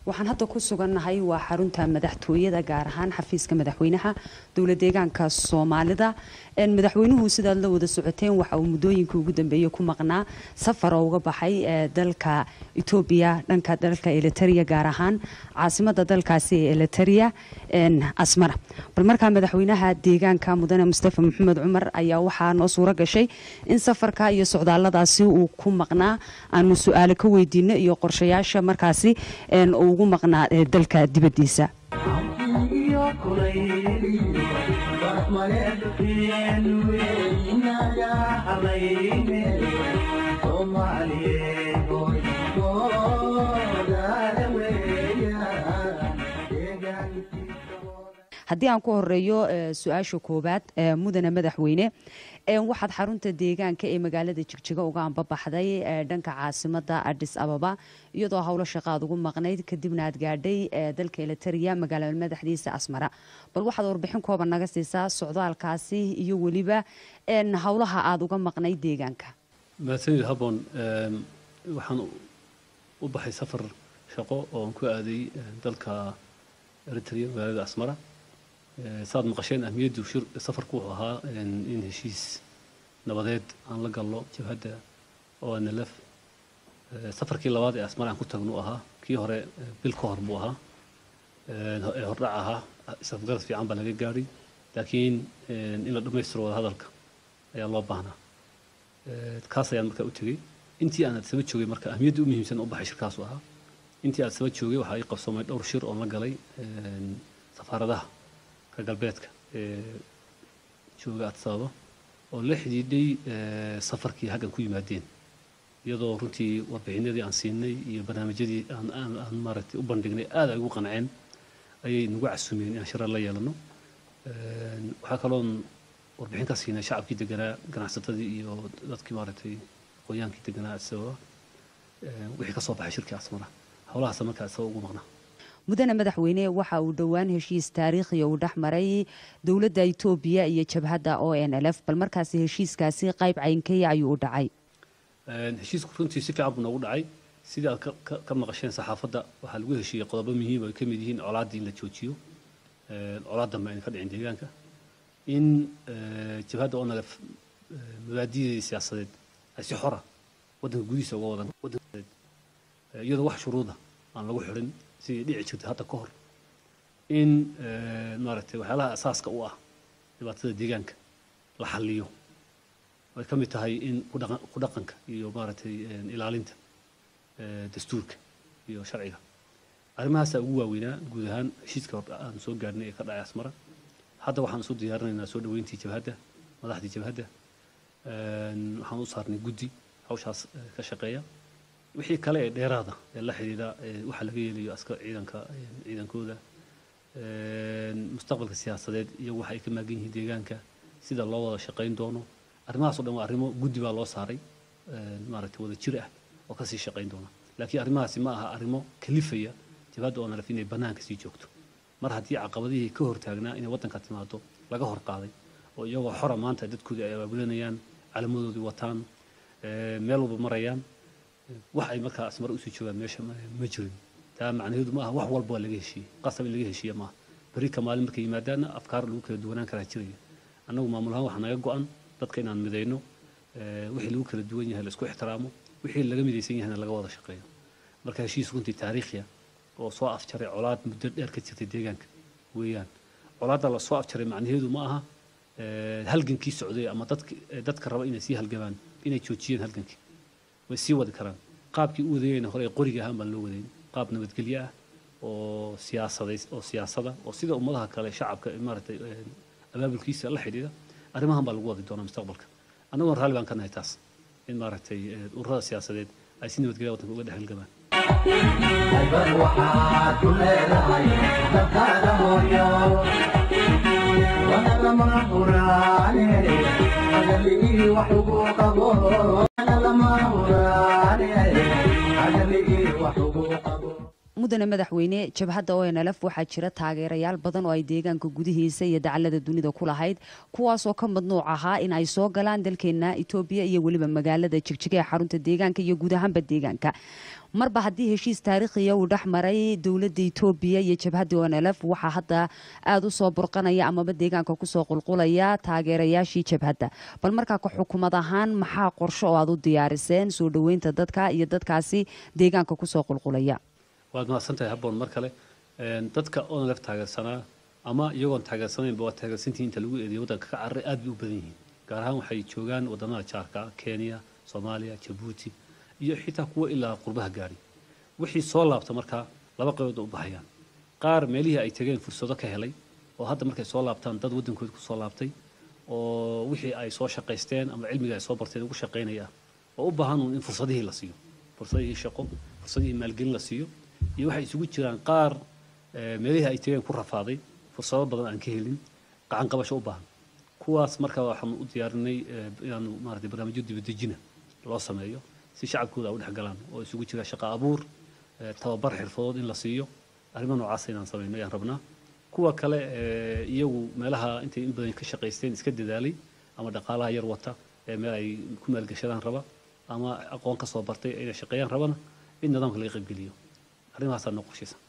waxaan hadda ku sugannahay waa xarunta madaxtooyada gaar ahaan xafiiska madaxweynaha dowla deegaanka soomaalida madaxweynuhu sidaad la wada socoteen waxa uu muddooyinkii ugu dambeeyey ku maqnaa safar oo uga baxay dalka etoobiya dhanka dalka eliteria gaar ahaan caasimada dalkaasi ee eliteria asmara bal markaa madaxweynaha deegaanka mudane mustafa maxamed cumar ayaa waxaa noo suuro gashay in safarka iyo socdaalladaasi uu ku maqnaa aanu su-aale ka weydiino iyo qorshayaasha markaasi uu ugu maqnaa dalka dibaddiisa haddii aan ku horeeyo su-aasha koowaad mudane madaxweyne waxaad xarunta deegaanka ee magaalada jigjiga uga ambabaxday dhanka caasimada adis ababa iyadoo howlo shaqaad ugu maqnayd kadibna aad gaadhay dalka eliteria magaalada madaxdiisa asmara bal waxaad warbixin kooban naga siisaa socdaalkaasi iyo weliba howlaha aada uga maqnayd deegaanka mahadsanid habboon waxaan u baxay safar shaqo ooan ku aaday dalka eritrea magaalada asmara saad maqasheen ahmiyaddu safarku wuxuu ahaa in heshiis nabadeed aan la galno jabhadda oo nlf safarkii labaad ee asmar aan ku tagnu ahaa kii hore bil ka hor buu ahaa ee hordhac ahaa isafgarad fiican baa laga gaadhay laakiin in la dhammaystiro wada hadalka ayaa loo baahnaa kaas ayaan markaa u tegey intii aan adsaba joogay marka ahmiyadda u muhiimsan u baxay shirkaasu ahaa intii adsaba joogay waxaa ii qabsoomay dhowr shir oon la galay safaaradaha ka galbeedka ee jooga adsababa oo la xidhiidhay safarkii haggan ku yimaadeen iyadoo runtii warbixinadii aan siinay iyo barnaamijyadii aan aan maaragtay u bandhignay aad ay ugu qanceen ayay nagu casumeen inaan shirar la yeelano waxaa kaloon warbixin ka siinay shacabkii deganaa ganacsatadii iyo dadkii maaragtay aqoonyaankii deganaa adsababa wixii ka soo baxay shirkii asmara howlahaasa markaa adsababa ugu maqnaa mudane madaxweyne waxa uu dhowaan heshiis taariikhiya uu dhex maray dowladda etoobiya iyo jabhadda o n l f bal markaasi heshiiskaasi qayb caynkaya ayuu u dhacay heshiisku runtii si fiican buu noogu dhacay sidii aad ka maqasheen saxaafadda waxaa lagu heshiiyey qodobo muhiim ay ka mid yihiin colaaddii in la joojiyo colaad dambe ayna ka dhicin deegaanka in jabhadda o n l f mabaadideedii siyaasadeed ay si xora waddanka gudihiisa uga wadan iyadoo wax shuruuda aan lagu xidhin sidii dhici jirtay hadda ka hor in maaragtay waxyaalaha asaaska u ah dhibaatada deegaanka la xalliyo ay ka mid tahay in ku dhaqanka iyo maaragtay ilaalinta dastuurka iyo sharciga arrimahaasaa ugu waaweynaa guud ahaan heshiiska aan soo gaarnay ee ka dhacay asmara hadda waxaan isu diyaarinaynaa soo dhaweyntii jabhadda madaxdii jabhadda waxaan u saarnay guddi hawshaas ka shaqeeya wixii kale ee dheeraada ee la xidhiidha waxa laga yeelayo aska ciidanka ciidankooda mustaqbalka siyaasadeed iyo waxa ay ka maagan yihiin deegaanka sida loo wada shaqayn doono arrimahaas o dhan waa arrimo guddi baa loo saaray maaragtay wada jir ah oo kasii shaqayn doona laakiin arrimahaasi ma aha arrimo kalifaya jabhadda oo nalaf inay bannaanka sii joogto mar haddii caqabadihii ka hortaagnaa inay waddanka timaado laga hor qaaday oo iyagoo xora maanta dadkoodii ay abaabulanayaan calamadoodii wataan meel walba marayaan wax ay markaa asmar usii joogaan meesha ma jirin taa macnaheedu ma aha wax walba waa laga heshiiyey qasab in laga heshiiye maaha berri ka maalin markay yimaadaanna afkaar lagu kala duwanaan karaa jiraya annagu maamul ahaan waxaa naga go-an dadka inaan midayno wixii lagu kala duwan yahay la isku ixtiraamo wixii laga midaysan yahayna laga wada shaqeeyo marka heshiis runtii taariikhiya oo soo afjaray colaad muddo dheer ka jirtay deegaanka weeyaan colaadda la soo afjaray macnaheedu ma aha halgankii socday ama dadka raba inay sii halgamaan inay joojiyeen halgankii way sii wadi karaan qaabkii u wadayeyna hore ee qoriga ahaan baan loo wadayn qaab nabadgelyo ah oo siyaasaday oo siyaasada oo sida ummadaha kale shacabka maaragtay abaabulkiisa la xidhiidha arrimahan baa lagu wadi doonaa mustaqbalka annagoon raalli baan ka nahay taas in maaragtay ururada siyaasadeed ay si nabadgelya waddanka uga dhex halgamaan Albar waxaad ku leedahay dalkaaga hooyo wana lama huraane agalii wax ugu qabo wana lama huraane agalii wax ugu qabo mudane madaxweyne jabhadda onlf waxaa jira taageerayaal badan oo ay deegaanka gudihiisa iyo dacalada dunida ku lahayd kuwaasoo ka madnuuc ahaa in ay soo galaan dalkeena etoobiya iyo weliba magaalada jigjiga ee xarunta deegaanka iyo guud ahaanba deegaanka marba haddii heshiis taariikhiya uu dhex maray dowladda etoobiya iyo jabhadda onlf waxaa hadda aada u soo burqanaya amaba deegaanka kusoo qulqulaya taageerayaashii jabhadda bal markaa ka xukumad ahaan maxaa qorsho oo aad u diyaariseen soo dhoweynta dadka iyo dadkaasi deegaanka kusoo qulqulaya waad mahadsantahay habboon mar kale Een, dadka onlef taageersanaa ama iyagoon taageersanaynba waa taageersantii inta lagu eedeeyay waddanka ka cararay aad bay u badan yihiin gaar ahaan waxay joogaan wadamada jaarka ah kenya soomaaliya jabuuti iyo xitaa kuwa ilaa qurbaha gaari wixii soo laabta markaa laba qaybood u baxayaan qaar meelihii ay tegeen fursado ka helay oo hadda markay soo laabtaan dad waddankooda ku soo laabtay oo wixii ay soo shaqaysteen ama cilmiga ay soo barteen ugu shaqaynaya oo u baahan uun in fursadihii la siiyo fursadihii shaqo fursadihii maalgelin la siiyo iyo waxay isugu jiraan qaar eh, meelihii ay tegeen ku rafaaday fursado badan aan ka helin gacan qabasho u baahan kuwaas marka waxaan u diyaarinay eh, inaanu maaragtay barnaamijyo dibadejina loo sameeyo si shacabkooda ay u dhex galaan oo isugu jira shaqo abuur eh, tababar xirfadood in la siiyo arrimo noocaas inaan samayno ayaan rabnaa kuwa kale eh, iyagu meelaha intay in badan ka shaqaysteen iska dadaalay ama dhaqaalaha yar wata ee meel ay ku maalgashadaan raba ama aqoon ka soo bartay inay shaqeeyaan rabana in nidaamka laga qaybgeliyo arrimahaasaa noo qorshaysan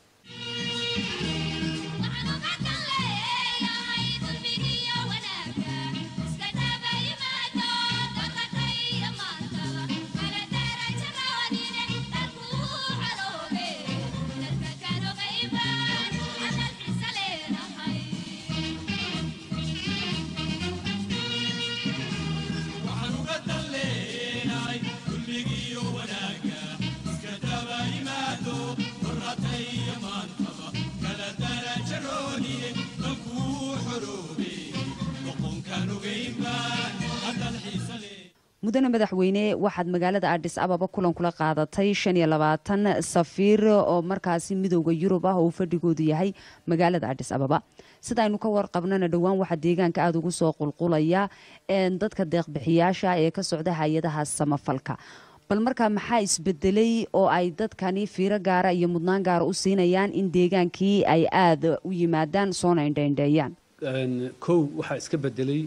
waxaan uga dan leenahay kulligiiyo wanaagga iska daba yimaado qoratay iyo maantaba kala daraja rooniye dankuu xoroobe doqonkaan ogaynbaan haddaad xiisa lee mudane madaxweyne waxaad magaalada adis ababa kulan kula qaadatay shan iyo labaatan safiir oo markaasi midowda yurub ah oo uu fadhigoodu yahay magaalada adis ababa sida aynu ka warqabnana dhowaan waxaa deegaanka aada ugu soo qulqulaya een, dadka deeqbixiyaasha ee ka socda hay-adaha samafalka bal markaa maxaa isbedelay oo ay dadkani fiiro gaara iyo mudnaan gaara u siinayaan in deegaankii ay aada u yimaadaan soona indhaindheeyaan Een, kow waxaa iska bedelay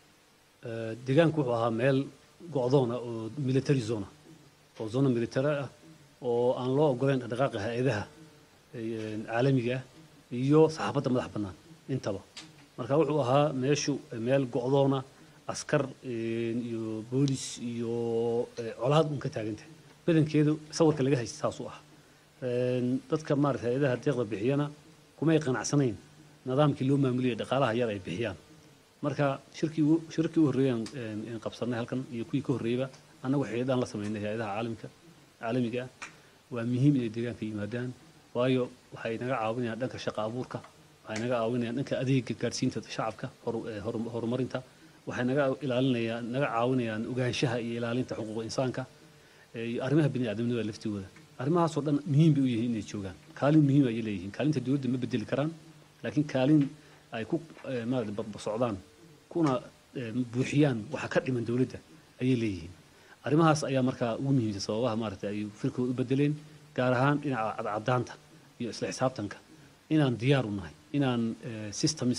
eh, deegaanku wuxuu ahaa meel go'doona oo military zona oo zona military ah oo aan loo ogoleyn dhaqdhaqaaqa hay-adaha eh, caalamiga ah iyo saxaafadda madax bannaan intaba marka wuxuu ahaa meeshu meel go'doona askar eh, iyo boolis iyo eh, colaad un ka taagantahay badankeedu sawirka laga haysta saas u ah Een, dadka maarata hay-adaha deeqda bixiyana kumay qanacsanayn nidaamkii loo maamuliyay dhaqaalaha yar ay bixiyaan marka shirkii ugu- shirkii u horreeyaan in qabsanay halkan iyo kuwii ka horreeyaba annagu xidhiidhaan la samaynay hay-adaha caalamka caalamiga ah waa muhiim inay deegaanka yimaadaan waayo waxay naga caawinayaan dhanka shaqo abuurka waxay naga caawinayaan dhanka adeega gaadhsiinta shacabka horu- eh, horu- horumarinta waxay naga ilaalinayaan naga caawinayaan ogaanshaha iyo ilaalinta xuquuqa insaanka eh, iyo arrimaha bini'aadamnimada laftigooda arrimahaasoo dhan muhiim bay u yihiin inay joogaan kaalin muhiim ayay leeyihiin kaalinta dowladda ma bedeli karaan laakiin kaalin ay ku eh, maarata barbar socdaan kuna eh, buuxiyaan waxa ka dhiman dowladda ayay leeyihiin arrimahaas ayaa markaa ugu muhiimsan sababaha maarata ay firkooda u bedeleen gaar ahaan dhinaca cadcadaanta iyo isla xisaabtanka inaan diyaar u nahay inaan eh, systems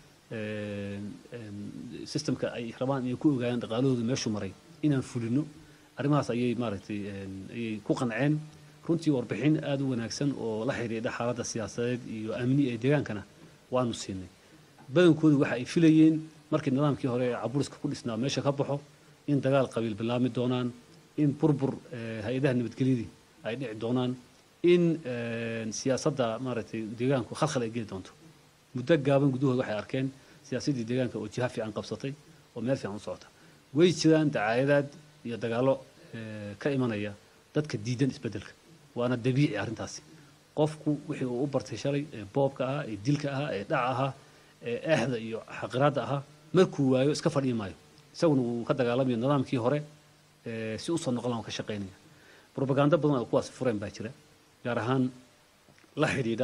eh, em, systemka ay rabaan inay ku ogaadaan dhaqaalahooda meeshu maray inaan fulino arrimahaas ayay maaragtay em, ayay ku qanceen runtii warbixin aada u wanaagsan oo la xiriidha xaaladda siyaasadeed iyo amni ee deegaankana waanu siinay badankoodu waxa ay filayeen markii nidaamkii hore ee caburiska ku dhisnaa meesha ka baxo in dagaal qabiil bilaami doonaan in burbur eh, hay-adaha nabadgelyadii ay dhici doonaan in eh, siyaasadda maaragtay deegaanku khalkhal ay geli doonto muddo gaaban gudahooda waxay arkeen siyaasaddii deegaanka oo jiha fiican qabsatay oo meel fiican u socota way jiraan dacaayadaad iyo dagaallo eh, ka imanaya dadka diidan isbeddelka waana dabiici arrintaasi qofku wixii uu u bartay shalay ee boobka ahaa ee dilka ahaa ee dhaca ahaa ee eexda iyo xaqiraadda ahaa markuu waayo iska fadhiyi maayo isaguna wuu ka dagaalamayo nidaamkii hore ee si usoo noqon lahaa ka shaqaynaya propaganda badan oo kuwaas fureen baa jira gaar ahaan la xidhiidha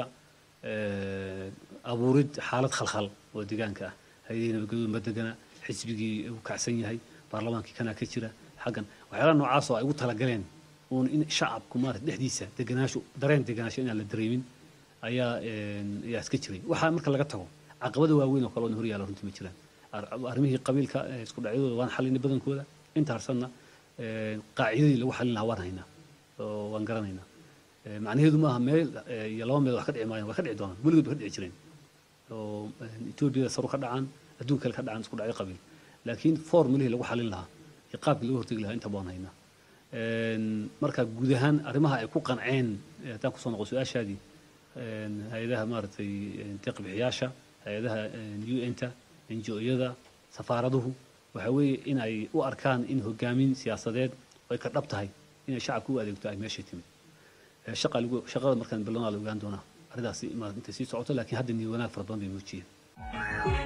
eh, abuurid xaalad khalkhal oo deegaanka ah hay-adihii nabadgelyadu ma degana xisbigii uu kacsan yahay baarlamaankii kanaa ka jira xaggan waxyaalaha noocaas oo ay ugu talagaleen uun in shacabku maarata dhexdiisa deganaasho dareen deganaasho inaan la dareemin ayaa een, ayaa iska jiray waxaa marka laga tago caqabada waaweyn oo kale oo hor yaalla runtii ma jiraan Ar- arrimihii qabiilka ee isku dhacyadooda waan xalinay badankooda inta harsanna een, qaacidadii lagu xalin lahaa waan haynaa oo waan garanaynaa Ee, macnaheedu maaha meel ee, iyo laba meel wax ka dhici maayaan waa ka dhici doonaan weligood ba ka dhici jireen oo een, etoobiyada saru ka dhacaan adduun kale ka dhacaan isku dhacyo qabiil laakiin formulihii lagu xalin lahaa iyo qaabkii lagu hortegi lahaa inta baan haynaa Een, marka guud ahaan arrimaha ay ku qanceen ee, haddaan kusoo noqo su-aashaadii een, hay-adaha maaragtay een, deeq-bixiyaasha hay-adaha un-ta ngo-yada safaaraduhu waxa weeye in ay u arkaan in hogaamin siyaasadeed oo ay ka dhab tahay inay shacabka u adeegto ay meeshay timid Ee, shaqa lagu shaqada markaan bilowna la ogaan doonaa arrintaasi ma intay sii socoto laakiin hadda niyad wanaag fara badan bay muujiyeen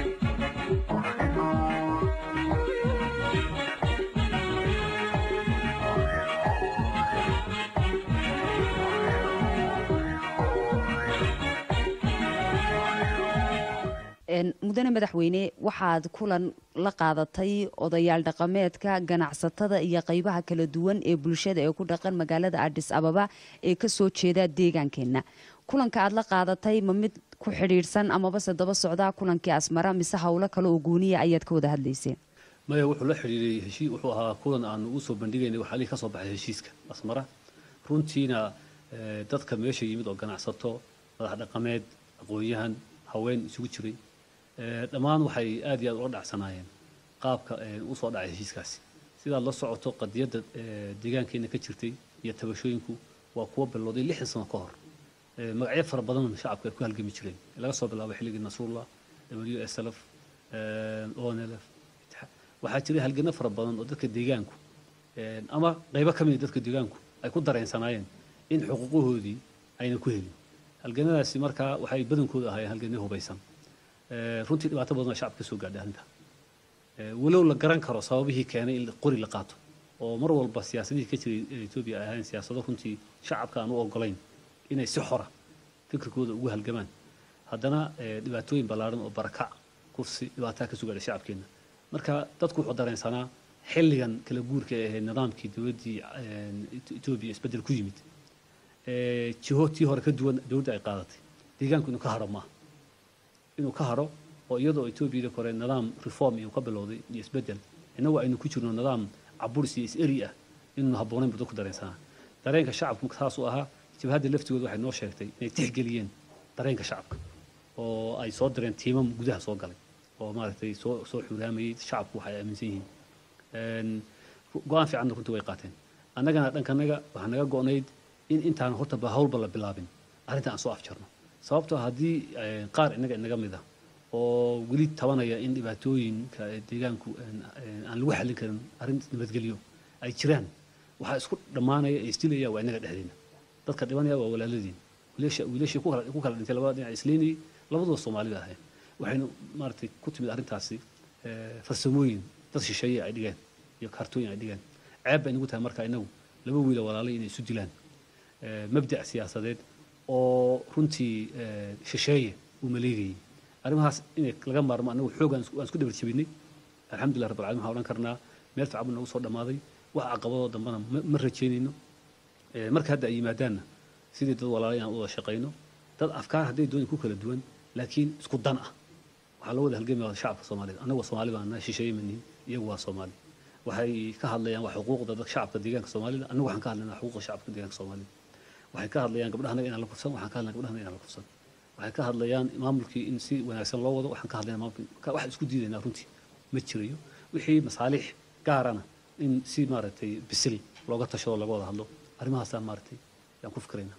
Een, mudane madaxweyne waxaad kulan la qaadatay odayaal dhaqameedka ganacsatada iyo qaybaha kala duwan ee bulshada ee ku dhaqan magaalada adis ababa ee kasoo jeeda deegaankeenna kulanka aad la qaadatay ma mid ku xidhiidhsan amaba se daba socdaa kulankii asmara mise howlo kale oo gooniya ayaad ka wada hadlayseen maya wuxuu la xidhiiray heshii wuxuu ahaa kulan aan ugu soo bandhigaynay waxaa lii ka soo baxay heshiiska asmara runtiina eh, dadka meesha yimid oo ganacsato madax dhaqameed aqoon-yahan haween isugu jiray eh, dhammaan waxay aad iyo aad ula dhacsanaayeen qaabka eh, u soo dhacay heshiiskaasi sidaad la socoto qadiyadda eh, deegaankeena ka jirtay iyo tabashooyinku waa kuwa bilowday lixdan sano ka hor Eh, magacyo fara badan shacabka ay ku halgami jireen laga soo bilaabo xilligii nasrullah w s lf onlf waxaa jiray halgano fara badan oo dadka deegaanku eh, ama qaybo ka mid ah dadka deegaanku ay ku dareensanaayeen in xuquuqahoodii ayna ku helin halganadaasi markaa waxay badankooda ahaayeen halgano hubaysan Eh, runtii dhibaato badan oo shacabka ka soo gaadhay arrinta Eh, walow la garan karo sababihii keenay in qori la qaato oo mar walba siyaasadihii ka jiray ee etoobiya ay ahayn siyaasado runtii shacabka aan u ogolayn inay si xora fikirkooda ugu halgamaan haddana eh, dhibaatooyin ballaaran oo barakac kursi dhibaataa ka soo gaadhay shacabkeenna marka dadku wuxuu dareensanaa xilligan kala guurka ee ahayd nidaamkii dowladdii eh, Eth- etoobiya isbeddel ku yimid eh, jiho tii hore ka duwan dowladda ay qaadatay deegaanku inuu ka haro maaha inuu ka haro oo iyadoo etoobiyada kore nidaam reform iyo ka bilowday iyo isbeddel innagu aynu ku jirno nidaam caburis iyo is-eri ah inuunu habboonayn buu dadku dareensanaa dareenka shacabku saas u ahaa jabhadda laftigooda waxay noo sheegtay inay tixgeliyeen dareenka shacabka oo ay soo direen tiimam gudaha soo galay oo maaragtay soo soo xuraamayey shacabku waxay aaminsan yihiin Een, go-aan fiicanna runtii way qaateen annagana dhankanaga waxaa naga go-nayd in intaan horta ba hawlba la bilaabin arrinta aan soo afjarno sababtoo ah haddii eh, qaar innaga inaga mid ah oo weli tabanaya in dhibaatooyinka ee deegaanku een, een, aan lagu xallin karin arrin nabadgelyo ay jiraan waxaa isku dhammaanaya ee isdilaya waa innaga dhexdeena dadka dhibanaya waa walaaladiin wiilasha wiilashii ku kala ku kala dhintay labada dhinac isleynayay labaduba soomaalida ahayn waxaynu maaragtay ku timid arrintaasi eh, farsamooyin dad shisheeye ay dhigeen iyo kaartooyin ay dhigeen ceeb bay nagu tahay marka inagu laba wiila walaalay inay isu dilaan Eh, mabdac siyaasadeed oo runtii eh, shisheeye uu maleegayay arrimahaas inay laga maarmo anagu xoog aan isku- aan isku dhabar jebinay alxamdulilah rabbil caalamiin waxaan odhan karnaa meel fiican buu nagu soo dhammaaday wax caqabadoo dambana ma ma rajaynayno Eh, marka hadda ay yimaadaanna sidii dad walaala inaan u wada shaqayno dad afkaar hadday doonay ku kala duwan laakiin isku dan ah waxaa loo wada halgamaya shacabka soomaalida annagu soomaali baan nahay shisheeye ma nihin iyagu waa soomaali waxay ka hadlayaan waa xuquuqda dadka shacabka deegaanka soomaalida annagu waxaan ka hadlaynaa xuquuqda shacabka deegaanka soomaalida waxay ka hadlayaan gabdhahanaga inaan la kufsan waxaan ka hadlaynaa gabdhahanaga inaan la kufsan waxay ka hadlayaan maamulkii in si wanaagsan loo wado waxaan ka hadlaynaa maamulkii ka- wax isku diidaynaa runtii ma jirayo wixii masaalix gaarana in si maaragtay bisil looga tashado laga wada hadlo arrimahaasaan maaragtay yaan ku fikiraynaa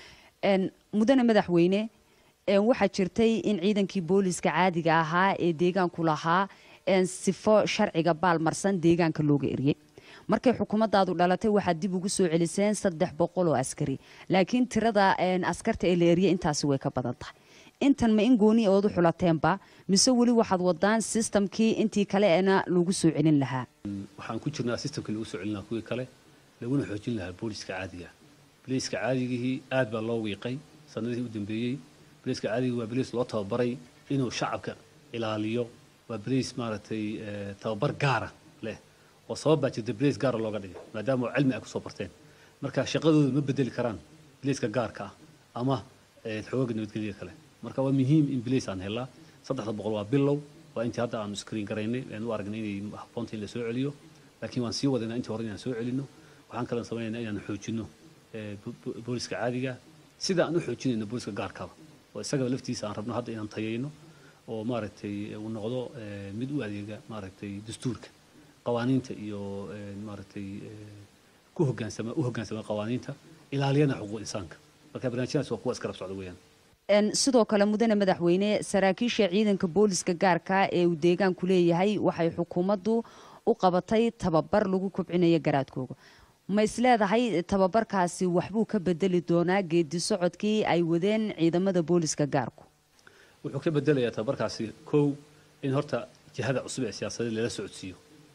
Een, mudane madaxweyne een, waxaa jirtay in ciidankii booliska caadiga ahaa ee deegaanku lahaa een, sifo sharciga baalmarsan deegaanka looga eriyey markay xukuumadaadu dhalatay waxaad dib ugu soo celiseen saddex boqol oo askari laakiin tirada een, askarta ee la eriyey intaasi way ka badan tahay intan ma in gooni ood u xulateenba mise weli waxaad wadaan sistamkii intii kaleena lagu soo celin lahaa waxaan ku jirnaa systemkii lagu soo celin lahaa kuwii kale laguna xoojin lahaa booliska caadiga booliska caadigihii aad baa loo wiiqay sanadihii u dambeeyey booliska caadigii waa booliis loo tababaray inuu shacabka ilaaliyo waa booliis maaragtay eh, tababar gaara leh oo sabab baa jirta booliis gaara looga dhigay maadaama oo cilmi ay kusoo barteen marka shaqadooda ma bedeli karaan bilayska gaarka ah ama xoogaga nabadgelya kale marka waa muhiim in bilays aan helaa saddexda boqol waa bilow waa intii hadda aanu screen garaynay aan u aragnay inay habboonta in la soo celiyo laakiin waan sii wadaynaa intii hore inaan soo celino waxaan kaloo samaynaynaa inaan xoojino booliska caadiga sida aan u xoojinayno booliska gaarkaba oo isagaba laftiisa aan rabno hadda inaan tayayno oo maaragtay uu noqdo mid u adeega maaragtay dastuurka qawaaniinta iyo maaragtay ku hogaansama u hoggaansama qawaaniinta ilaaliyana xuquuq insaanka marka barnaamijyadaas waa kuwa iska rab socda weeyaan sidoo kale mudane madaxweyne saraakiisha ciidanka booliska gaarka ee uu deegaanku leeyahay waxay xukuumaddu u qabatay tababar lagu kobcinayo garaadkooga ma isleedahay tababarkaasi waxbuu ka bedeli doonaa geedi socodkii ay wadeen ciidamada booliska gaarku wuxuu ka bedelayaa tababarkaasi kow in horta jihada cusub ee siyaasadeed lala socodsiiyo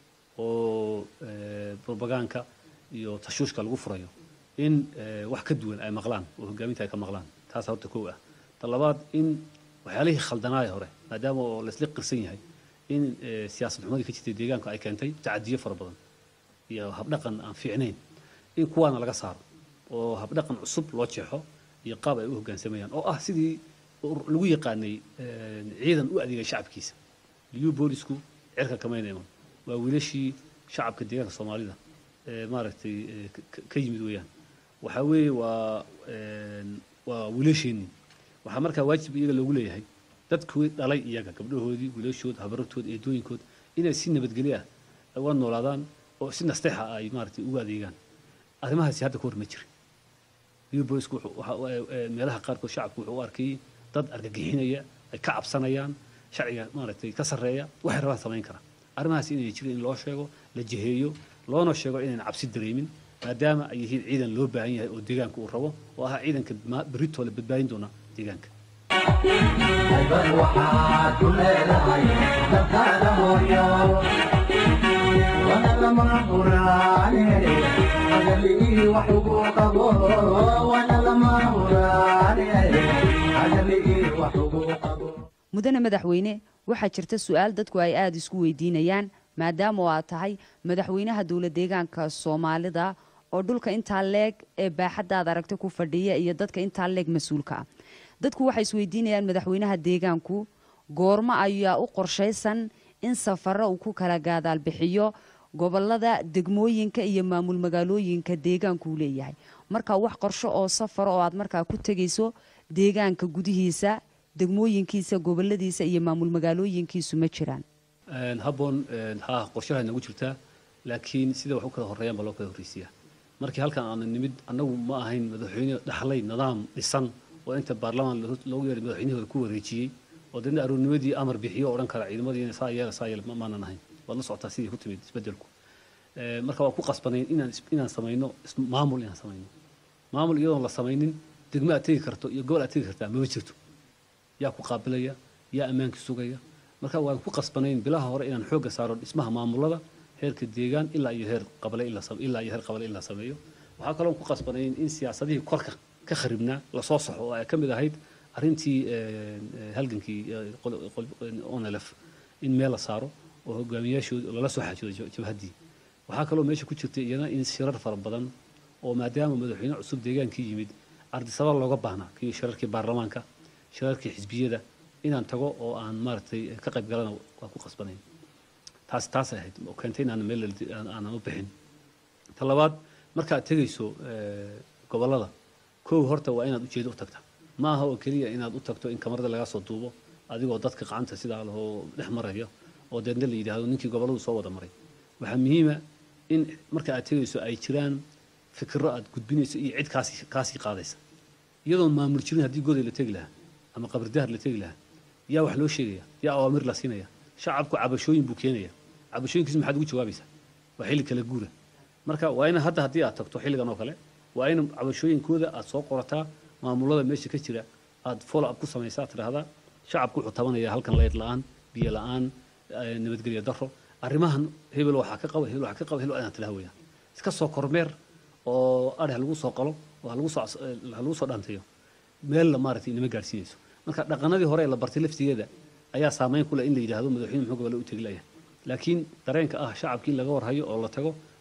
oo propagaanka iyo tashuushka lagu furayo in wax ka duwan ay maqlaan oo hogaaminta ay ka maqlaan taas horta kow ah ta labaad in waxyaalihii khaldanaaya hore maadaama oo laisla qirsan yahay in siyaasad xumadii ka jirtay deegaanka ay keentay tacadiyo fara badan iyo habdhaqan aan fiicnayn in kuwaana laga saaro oo habdhaqan cusub loo jeexo iyo qaab ay u hoggaansamayaan oo ah sidii lagu yaqaanay ciidan u adeegay shacabkiisa liyu boolisku cirka kamayna iman waa wiilashii shacabka deegaanka soomaalida maaragtay ka yimid weeyaan waxaa weeye waa waa wiilasheenii waxaa markaa waajib iyaga loogu leeyahay dadkii dhalay iyaga gabdhahoodii wiilashood habarartood eedooyinkood inay si nabadgelyo ah uga noolaadaan oo si nasteexa ay maaragtay ugu adeegaan arrimahaasi hadda ka hor ma jirin liyu boolisku meelaha qaarkood shacabku wuxuu u arkayay dad argagixinaya ay ka cabsanayaan sharciga maaragtay ka sarreeya waxay rabaan samayn karaa arrimahaas inay jirin in loo sheego la jiheeyo loona sheego inayna cabsi dareemin maadaama ay yihiin ciidan loo baahan yahay oo deegaanka uu rabo oo ah ciidanka berritoo la badbaadin doona deegaanka haybad waxaad ku leedahay dalkaada hooyo wana lama huraane hadalii wax ugu qabo wana lama huraane hadalii wax ugu qabo mudane madaxweyne waxaa jirta su-aal dadku ay aada isku weydiinayaan maadaama oo aad tahay madaxweynaha dowla deegaanka soomaalida oo dhulka intaa leeg ee baaxaddaad aragta ku fadhiya iyo dadka intaa leeg mas-uulka ah dadku waxay isweydiinayaan madaxweynaha deegaanku goormo ayaa u qorshaysan in safaro uu ku kala gaadaal bixiyo gobolada degmooyinka iyo maamul magaalooyinka deegaanku uu leeyahay marka wax qorsho oo safaro oo aad markaa ku tegayso deegaanka gudihiisa degmooyinkiisa goboladiisa iyo maamul magaalooyinkiisu ma jiraan habboon haa qorshaha nagu jirtaa laakiin sida wax u kala horreeyaan baa loo kala horreysiiyaa markii halkan aanu nimid annagu ma ahayn madaxweyne dhaxlay nidaam dhisan oo inta baarlamaan loogu yeedhay madaxweynihooda ku wareejiyey oo dadna aroornimadii amar bixiyo oo odhan kara ciidamadiina saa yeela saa yeela maanan ahayn waad la socotaa sidii ku timid isbeddelku marka waan ku qasbanayn inaan inaan samayno maamul inaan samayno maamul iyadoon la samaynin degmo aad tegi karto iyo gobol aad tegi kartaa mama jirto yaa ku qaabilaya yaa ammaankii sugaya marka waan ku qasbanayn bilaha hore inaan xoogga saaro dhismaha maamulada heerka deegaan ilaa iyo heer qabale ilaa iyo heer qabale in la sameeyo waxaa kaloo ku qasbanayn in siyaasadihii korka ka kharibnaa lasoo saxo oo ay ka mid ahayd arrintii halgankii onlf in meel la saaro oo hogaamiyaashooda lala soo xaajoodo jabhaddii waxaa kaloo meesha ku jirta iyana in shirar fara badan oo maadaama madaxweyne cusub deegaankii yimid ardisaba looga baahnaa kii shirarkii baarlamaanka shirarkii xisbiyada inaan tago oo aan maaragtay ka qayb galana waa ku qasbanayn taas taasay ahayd oo keentay inaan meel aanan u bixin ta labaad markaad tegayso gobollada kow horta waa inaad ujeedo u tagta ma aha oo keliya inaad u tagto in kamarada lagaa soo duubo adigoo dadka gacanta sidaa lahoo dhex maraya oo deedna la yidhaahdo ninkii gobolladu soo wada maray waxaa muhiima in marka aad tegayso ay jiraan fikiro aad gudbinayso iyo cid kaasi kaasii qaadaysa iyadoon maamul jirin haddii goday la tegi lahaa ama qabridahar la tegi lahaa yaa wax loo sheegaya yaa awaamir la siinaya shacabku cabashooyin buu keenaya cabashooyinkiisu maxaad ugu jawaabaysaa waa xilli kala guura marka waa in hadda haddii aad tagto xilligan oo kale waa in cabashooyinkooda aad soo qorataa maamulada meesha ka jira aad follow up ku samaysaa tidhaahdaa shacabku wuxuu tabanaya halkan leyd la-aan biyo la-aan nabadgelyo daro arrimahan hebel waxaa ka qaba hebel waxaa ka qaba hebel inaad tidhaha weeyaan iska soo kormeer oo adhe lagu soo qalo oo ha lagu soo ha lagu soo dhaantayo meel la maaragtay inama gaadhsiinayso marka dhaqanadii hore ee la bartay laftigeeda ayaa saameyn ku leh in la yidhaahdo madaxweyne muxuu gobole u tegi layahay laakiin dareenka ah shacabkii in laga warhayo oo la tago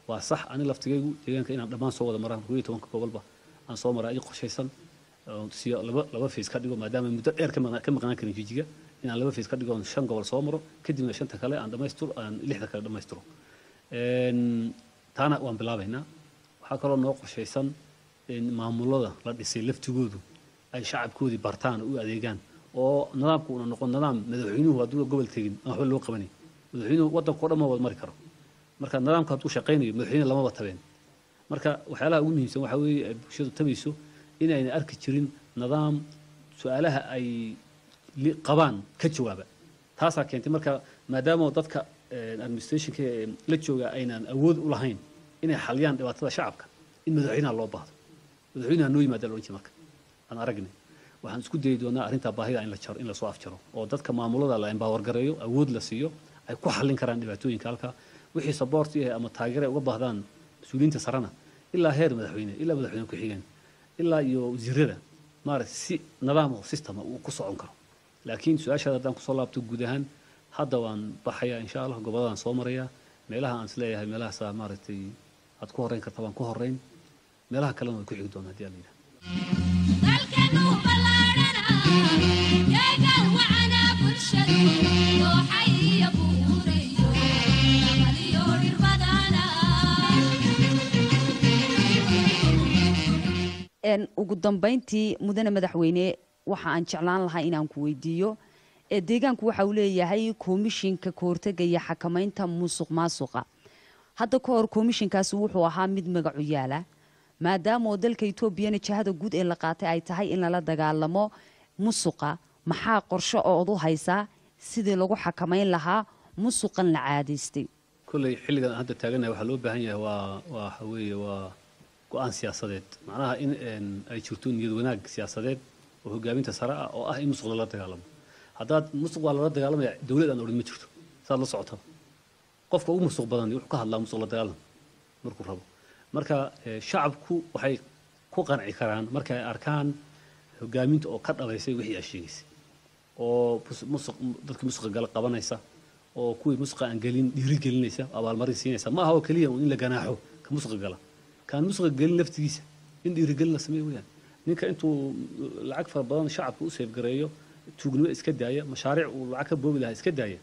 waa sax ani laftigaygu deegaanka inaan dhammaan soo wada maraan koo iyo tobanka gobolba aan soo maraa ii qorshaysan oo siyo laba laba fees ka dhigo maadaama muddo dheer ka maqnaa- ka maqnaan karin jijiga inaan laba fees ka dhigo oon shan gobol soo maro kadibna shanta kale aan dhamaystiro aan lixda kale dhammaystiro Een, taana waan bilaabaynaa waxaa kaloo noo qorshaysan in maamulada la dhisay laftigoodu ay shacabkoodii bartaan oo u adeegaan oo nidaamku una noqon nidaam madaxweynuhu hadduu gobol tegin aan waxba loo qabanay madaxweynuhu waddanka oo dhan ma wada mari karo marka nidaamka hadduu shaqaynayo madaxweyne lamaba tabeen marka waxyaalaha ugu muhiimsan waxaa weeye ay bulshadu tabayso inayna arki jirin nidaam su-aalaha ay li- qabaan ka jawaaba taasaa keentay marka maadaama dadka eh, administrationka ee la jooga aynaan awood u lahayn inay xaliyaan dhibaatada shacabka in madaxweynaha loo baahdo madaxweynaha noo yimaada la odhan jiray marka aan aragnay waxaan isku dayi doonaa arrintaa baahida in la jaro in lasoo afjaro oo dadka maamulada la empower gareeyo awood la siiyo ay ku xallin karaan dhibaatooyinka halka wixii support yahay ama taageero ay uga baahdaan mas-uuliyiinta sarena ilaa heer madaxweyne ilaa madaxweyne ku-xigeen ilaa iyo wasiirada maaragtay si nidaam oo systema uu ku socon karo laakiin su-aashaada haddaan kusoo laabto guud ahaan hadda waan baxayaa insha allah goboladaan soo marayaa meelaha aan isleeyahay meelahaasaa maaragtay aad ku horreyn karta waan ku horreyn meelaha kalena way ku xigi doonaa haddii aan la yidhaha dalkanu ballaadhana deegaan wacana bulshadu dooxay iyo buurayo amaliyo dhir badana Een, ugu dambeyntii mudane madaxweyne waxa aan jeclaan lahaa inaan ku weydiiyo ee deegaanku waxa uu leeyahay komishinka kahortega iyo xakamaynta musuq maasuqa hadda ka hor komishinkaasi wuxuu ahaa mid magacu yaala maadaama oo dalka etoobiyana jahada guud ee la qaatay ay tahay in lala dagaalamo musuqa maxaa qorshe ood u haysaa sidii lagu xakamayn lahaa musuqan la caadaystay kolley xilligan aan hadda taaganahay waxaa loo baahan yahay waa waa waxa weeye waa go-aan siyaasadeed macnaha in een, ay jirto niyad wanaag siyaasadeed oo hogaaminta sare ah oo ah in musuq lala dagaalamo haddaad musuq waa lala dagaalamaya dowlad aan odhan ma jirto saad la socota qofka ugu musuq badan wuxuu ka hadlaa musuq la dagaalam markuu rabo marka eh, shacabku waxay ku qanci karaan markay arkaan hogaaminta oo ka dhabaysay wixii ay sheegaysay oo bus- musuq dadkii musuqa gala qabanaysa oo kuwii musuqa aan gelin dhiiri gelinaysa abaalmarin siinaysa ma aha oo keliya un in la ganaaxo ka musuqa gala kaan musuqa gelin laftigiisa in dhiirigelin la sameeyo weyaan ninka intuu lacag fara badan shacabka u seefgareeyo tuugnimo iska daaya mashaariic uu lacag ka boobi lahaa iska daaya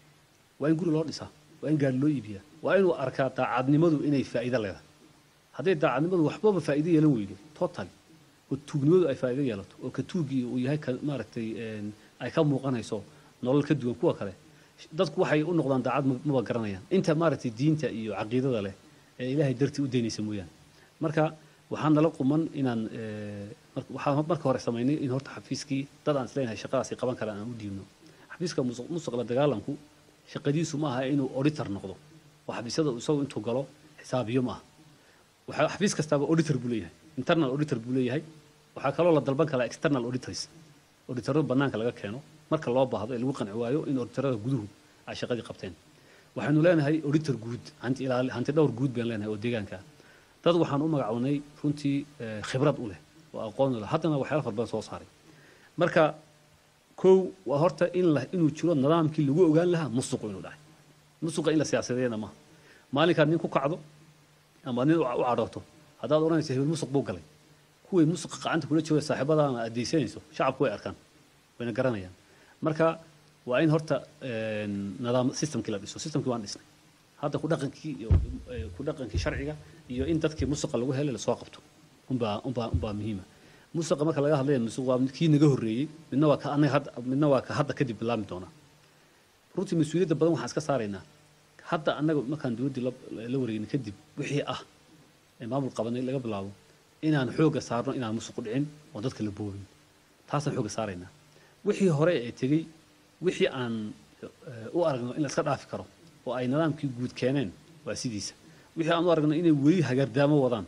waa in guri loo dhisaa waa in gaari loo iibiyaa waa inuu arkaa daacadnimadu inay faa'iido leedahay hadday daacadnimadu waxbaba faa'iido yeelan weydo total oo tuugnimadu ay faa'iido yeelato oo ka tuugii uu yahay ka maaragtay een, ay ka muuqanayso nolol ka duwan kuwa kale dadku waxay u noqdaan daacad ma- maba garanayaan inta maaragtay diinta iyo caqiidada leh ee ilaahay dartii u daynaysa mooyaane marka waxaan nala quman inaan eh, mar- waxaan marka hore samaynay in horta xafiiskii dad aan isleenahay shaqadaasi qaban karaan aan u dhiibno xafiiska musuq musuq la dagaalanku shaqadiisu ma aha inuu auditor noqdo oo xafiisyada isagu intuu galo xisaabiyo ma aha waxaa xafiis kastaaba auditor buu leeyahay internal auditor buu leeyahay waxaa kaloo la dalban karaa external auditors auditorada banaanka laga keeno marka loo baahdo ee lagu qanci waayo in auditorada guduhu ay shaqadii qabteen waxaynu leenahay auditor guud hanti ilaali hanti dhowr guud baan leenahay oo deegaanka ah dad waxaan u magacawnay runtii eh, khibrad u leh oo aqoon u leh haddana waxyaala fara badan soo saaray marka kow waa horta in la inuu jiro nidaamkii lagu ogaan lahaa musuqu inuu dhacay musuqa in la siyaasadeena maaha maalinkaad nin ku kacdo ama nin u u cadhooto haddaad odhanayso hebel musuq buu galay kuway musuqa gacanta kula jooga saaxiibadaana aad deysanayso shacabku way arkaan wayna garanayaan marka waa in horta een, nidaam systemkii la dhiso systemkii waan dhisnay hadda ku dhaqankii iyo eh, ku dhaqankii sharciga iyo in dadkii musuqa lagu helay lasoo qabto unbaa unbaa unbaa muhiima musuqa marka laga hadlaya musuq waa kii naga horreeyey midna waa ka anaga hadda midna waa ka hadda kadib bilaabmi doona runtii mas-uuliyadda badan waxaan iska saaraynaa hadda annaga markaan dowladdii la la wareegin kadib wixii ah ee maamul qabanay laga bilaabo inaan xoogga saarno inaan musuq dhicin oo dadka la boobin taasaan xoogga saaraynaa wixii hore ee tegey wixii aan eh, u aragno in la iska dhaafi karo oo ay nidaamkii guud keeneen waa sidiisa wixii aan u aragno inay weli hagardaamo wadaan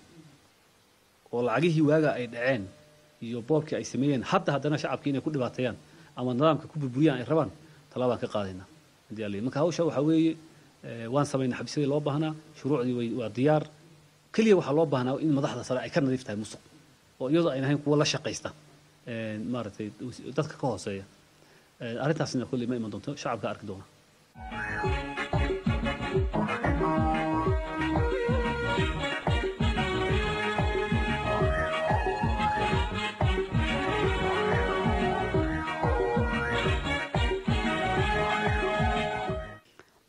oo lacagihii waaga ay dhaceen iyo boobkii ay sameeyeen hadda haddana shacabkii inay ku dhibaateeyaan ama nidaamka ku burburiyaan ay rabaan talaabaan ka qaadaynaa haddii alla yidhi. marka hawsha waxaa weeye eh, waan samaynay xabiisyadii loo baahnaa shuruucdii way waa diyaar keliya waxaa loo baahnaa in madaxda sare ay ka nadiif tahay musuq oo iyadoo ayna ahayn kuwa la shaqaysta eh, maaragtay dadka ka hooseeya Eh, arrintaasna kolley ma iman doonto shacabka arki doona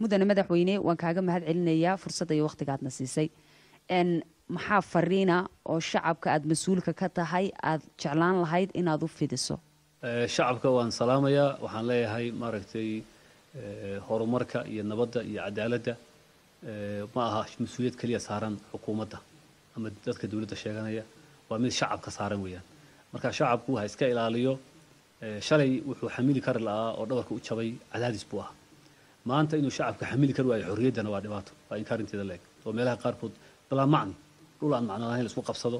mudane madaxweyne waan kaaga mahad celinayaa fursadda iyo wakhtigaadna siisay n maxaa fariina oo shacabka aada mas-uulka ka tahay aada jeclaan lahayd inaad u fidiso Eh, shacabka waan salaamayaa waxaan leeyahay maaragtay eh, horumarka iyo nabadda iyo cadaaladda eh, ma aha mas-uuliyad keliya saaran xukuumadda ama dadka dowladda sheeganaya waa mid shacabka saaran weeyaan marka shacabku ha iska ilaaliyo eh, shalay wuxuu xamili kari lahaa oo dhabarka u jabay cadaadis buu ahaa maanta inuu shacabka xamili kari waayo xorriyaddana waa dhibaato waa inkaarinteeda leeg oo meelaha qaarkood balaa macni dhul aan macno lahayn la isku qabsado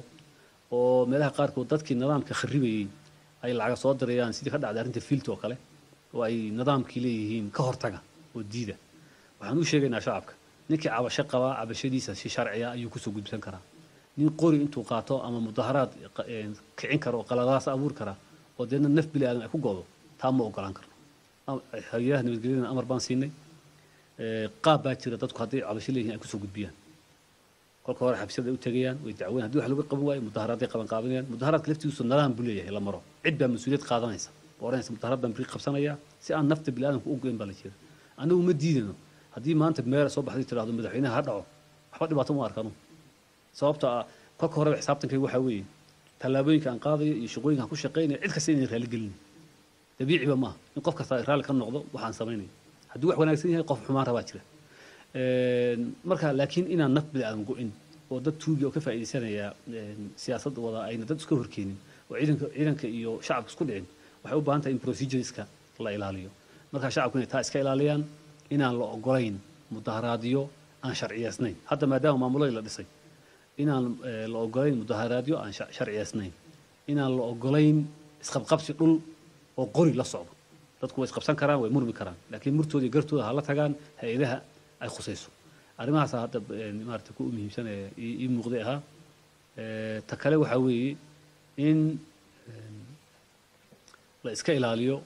oo meelaha qaarkood dadkii nidaamka kharibayey ay lacaga soo dirayaan sidii ka dhacday arrinta fiilta oo kale oo ay nidaamkii leeyihiin ka hortaga oo diida waxaan u sheegaynaa shacabka ninkii cabasho qabaa cabashadiisa si sharciya ayuu kusoo gudbisan karaa nin qori intuu qaato ama mudaharaad qa- een, kicin karo oo qaladaas abuuri kara oo deedna naf bili aadan ay ku go'do taa ma ogolaan karno Am- hay-adaha nabadgelyadana amar baan siinay Ee, qaab baa jira dadku hadday cabasho leeyihiin ay kusoo gudbiyaan kolka hore xabsiyada ay u tegayaan way dacweyn haddii wax lagu qaban waayo mudaharaaday qaban qaabanayaan mudaharaadka laftigiisu nidaam buu leeyahay la maro cid baa mas-uuliyad qaadanaysa oo odhanaysa mudaharaad baan biri qabsanaya si aan nafta biniaadamka u goyn baa la jira anagu ma diidano haddii maanta meel soo baxday tirahdo madaxweynaha ha dhaco waxba dhibaato ma arkano sababta ah kolka horeba xisaabtankayga waxaa weeye tallaabooyinka aan qaadayo iyo shaqooyinka aan ku shaqaynayo cid kasta inay raali gelin dabiiciba maaha in qof kasta raalli ka noqdo waxaan samaynayo hadduu wax wanaagsan yahay qof xumaan rabaa jira Een, marka laakiin inaan naf biniaadan go-in oo dad tuugi oo ka faa'iidaysanaya een, siyaasad wada ayna dad iska horkeenin oo ciidanka ciidanka iyo shacabka isku dhicin waxay u baahan tahay in procedureska la ilaaliyo marka shacabku inay taa iska ilaaliyaan inaan la ogolayn mudaharaadyo aan sharciyeysnayn hadda maadaama maamuladii la dhisay inaan eh, la ogolayn mudaharaadyo aan sha- sharciyeysnayn inaan la ogolayn isqabqabsi dhul oo qori la socdo dadku way isqabsan karaan way murmi karaan laakiin murtooda iyo gartooda ha la tagaan hay-adaha ay khusayso arrimahaasa hadda eh, maarata ku muhiimsan ee ii ii muuqday ahaa Eh, ta kale waxaa weeye in em, la iska ilaaliyo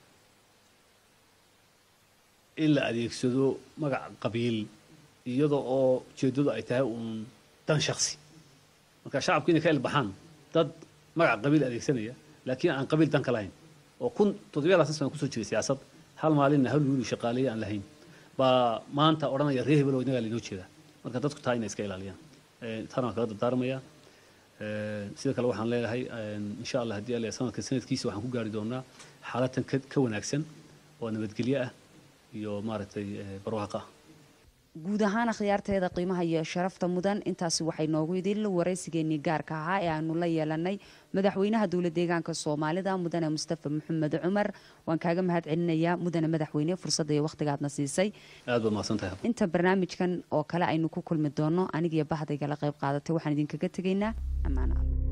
in la adeegsado magac qabiil iyada oo ujeeddadu ay tahay uun dan shaksi marka shacabku inay ka ilbaxaan dad magac qabiil adeegsanaya laakiin aan qabiil dan ka lahayn oo kun toddobiya labaatan sana kusoo jiray siyaasad hal maalinna hal wiil shaqaaleeye aan lahayn baa maanta odhanaya reer hebel oo inagaa lainoo jeedaa marka dadku taa inay iska ilaaliyaan Eh, taana waan kaga dardaarmayaa Eh, sida kale waxaan leeyahay eh, insha allah haddii alle sanadka sanadkiisa waxaan ku gaari doonaa xaalatan ka ka wanaagsan oo nabadgelyo ah iyo maaragtay eh, barwaaqo ah guud ahaan akhyaarteeda qiimaha iyo sharafta mudan intaasi waxay noogu idin waraysigeenii gaarka ahaa ee aanu la yeelanay madaxweynaha dowla deegaanka soomaalida mudane mustafa maxamed cumar waan kaaga mahad celinayaa mudane madaxweyne fursadda iyo wakhtigaadna siisay aad baad mahadsan tahay inta barnaamijkan oo kale aynu ku kulmi doono anigiyo bahdaygala qayb qaadatay waxaan idinkaga tegaynaa ammaan alla